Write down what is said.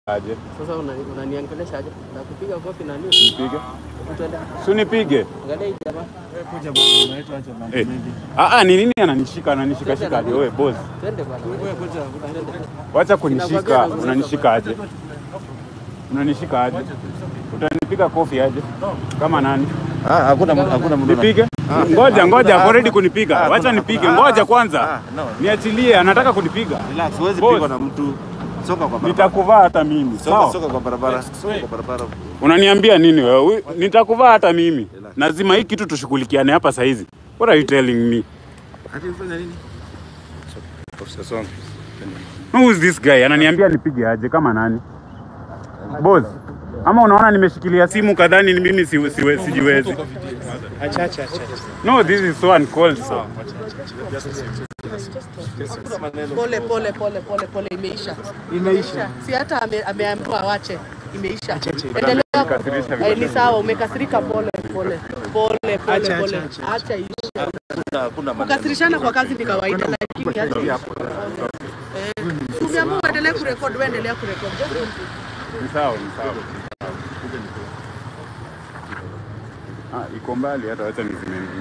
aje? Sasa unani- unaniangelesha aje? Nakupiga kofi na nini? Nipige? Utaenda. Si unipige? Angalia hii jamaa. Kuja bwana, unaitwa acha mambo Eh. mengi. Ah ah, ni nini ananishika ananishika shika aje wewe boss? Twende bwana. Wewe kuja, Twende. Wacha kunishika, unanishika aje? Unanishika aje? Utanipiga kofi aje? Kama nani? Ah, hakuna mtu- hakuna mtu. Nipige? Ngoja ngoja, ako ready kunipiga. Wacha nipige. Ngoja kwanza. Ah, no. Niachilie, anataka kunipiga. Relax, huwezi Boss. pigwa na mtu. Soka kwa barabara. Nitakuvaa hata mimi. Soka, Sawa? soka kwa barabara. Soka kwa barabara. Unaniambia nini wewe? Huyu- Nitakuvaa hata mimi. Lazima hii kitu tushughulikiane hapa saa hizi. What are you telling me? Hadi ufanya nini? Ofisa songa. Who is this guy? Ananiambia nipige aje kama nani? Boss. Ama unaona nimeshikilia simu kadhani ni mimi si, si, sijiwezi. Acha acha acha. No, this is so uncalled for. Pole pole pole pole pole, imeisha Imeisha. si hata ame- ameambiwa awache, imeisha. acha. Endelea. Umekasirisha vile. Eh, ni sawa, umekasirika. Pole pole pole pole Acha, pole, acha, acha. acha iishe. Hakuna hakuna maneno. Kukasirishana kwa kazi ni kawaida, lakini acha iishe. Eh, umeamua uendelee kurekodi, wewe endelea kurekodi. Just Ni sawa, ni sawa. Ah, iko mbali hata wacha nizime